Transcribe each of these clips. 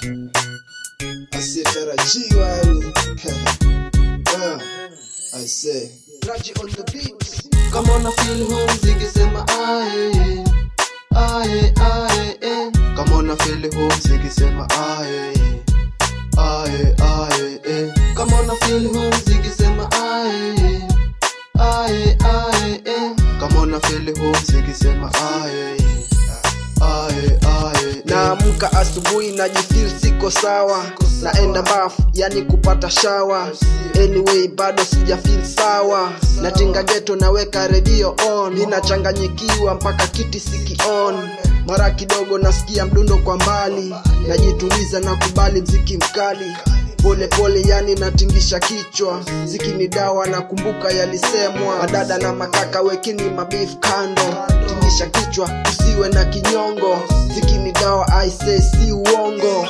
asiyetarajiwa yani Ah, I say Raji on the beat kama una feel home zikisema aye aye aye eh. kama una feel home zikisema aye aye aye eh. kama una feel home zikisema aye aye aye eh. kama una feel home zikisema aye aye aye eh. naamka asubuhi najifil siko sawa naenda bafu yani kupata shawa anyway bado sijafil sawa natinga geto naweka redio on ninachanganyikiwa mpaka kiti sikion mara kidogo nasikia mdundo kwa mbali najituliza na kubali mziki mkali pole pole yani natingisha kichwa ziki ni dawa nakumbuka yalisemwa madada na makaka wekini mabif kando tingisha kichwa usiwe na kinyongo ziki ni dawa aise si uongo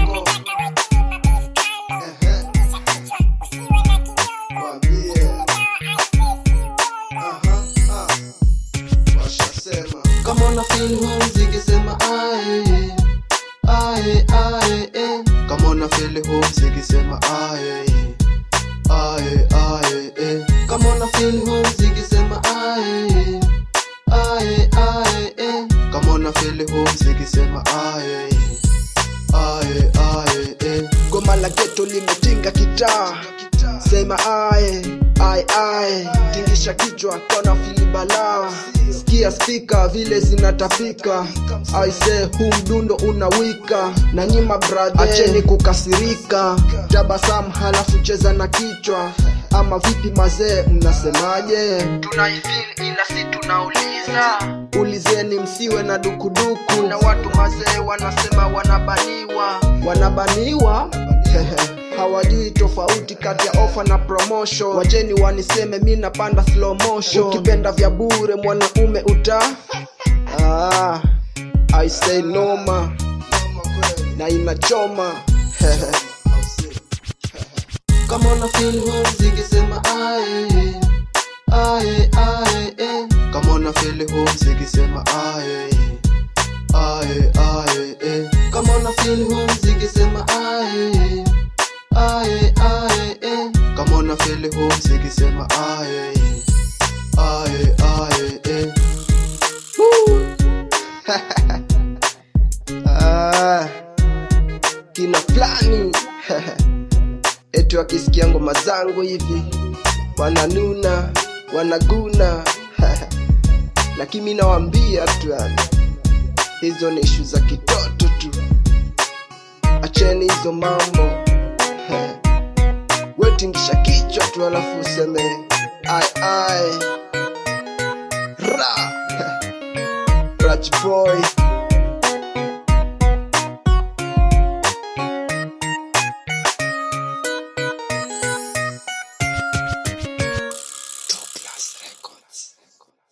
kama una feel home zikisema aye aye aye eh. kama una feel home zikisema aye aye aye eh. kama una feel home zikisema aye aye aye eh. kama una feel home zikisema aye aye aye eh. goma la geto limetinga kitaa sema aye aye aye tingisha kichwa kona fili balaa sikia spika vile zinatapika aise huu mdundo unawika na nyima brother acheni kukasirika tabasamu halafu cheza na kichwa ama vipi mazee mnasemaje tunaifil ila si tunauliza ulizeni msiwe na dukuduku na watu mazee wanasema wanabaniwa wanabaniwa hawajui tofauti kati ya ofa na promotion wajeni waniseme mi napanda slow motion ukipenda vya bure mwanaume uta ah, I say noma na inachoma kama una feel home zikisema aye aye aye eh. kama una feel home zikisema aye aye aye eh. kama una feel home zikisema aye aye aye eh. kama una feel home zikisema aye aye aye eh. ah, kina fulani eti wakisikia ngoma zangu hivi wananuna wanaguna lakini mi nawambia tu yani hizo ni ishu za kitoto tu acheni hizo mambo wetingisha kichwa tu alafu useme ai ai ra Raj boy